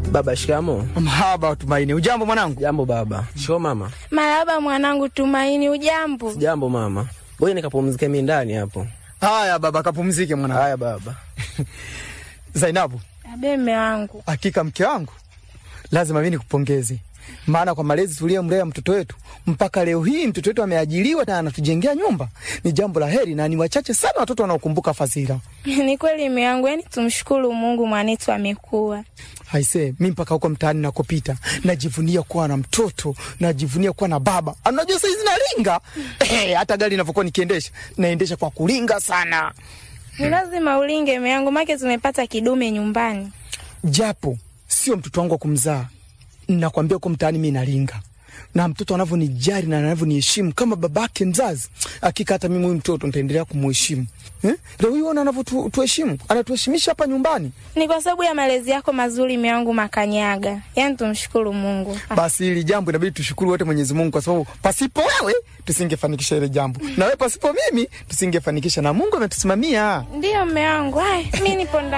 Baba, shikamo. Mahaba Tumaini, ujambo mwanangu? Jambo baba. Shoo mama. Marahaba mwanangu Tumaini, ujambo? Jambo mama. Ngoja nikapumzike mimi ndani hapo. Haya baba, kapumzike mwanangu. Haya baba. Zainabu, Abe mme wangu, hakika mke wangu, lazima mimi nikupongeze, maana kwa malezi tuliyomlea mtoto wetu mpaka leo hii mtoto wetu ameajiriwa na anatujengea nyumba, ni jambo la heri, na ni wachache sana watoto wanaokumbuka fadhila. ni kweli mme wangu, yani tumshukuru Mungu mwanetu amekuwa. Haise, mi mpaka huko mtaani nakopita najivunia kuwa na mtoto, najivunia kuwa na baba. Anajua saizi nalinga eh, hata gari inavyokuwa nikiendesha naendesha kwa kulinga sana, Ni lazima ulinge mme wangu, make tumepata kidume nyumbani. japo sio mtoto wangu wa kumzaa. Nakwambia huko mtaani mi nalinga na mtoto anavyonijali na anavyoniheshimu kama babake mzazi, hakika hata mimi huyu mtoto nitaendelea kumuheshimu eh? Leo hii ona anavyotuheshimu, anatuheshimisha hapa nyumbani. Ni kwa sababu ya malezi yako mazuri mme wangu Makanyaga, yani tumshukuru Mungu. Basi hili jambo inabidi tushukuru wote Mwenyezi Mungu, kwa sababu pasipo wewe tusingefanikisha ile jambo, na wewe pasipo mimi tusingefanikisha, na Mungu ametusimamia. Ndiyo mme wangu, haya mi nipo ndani.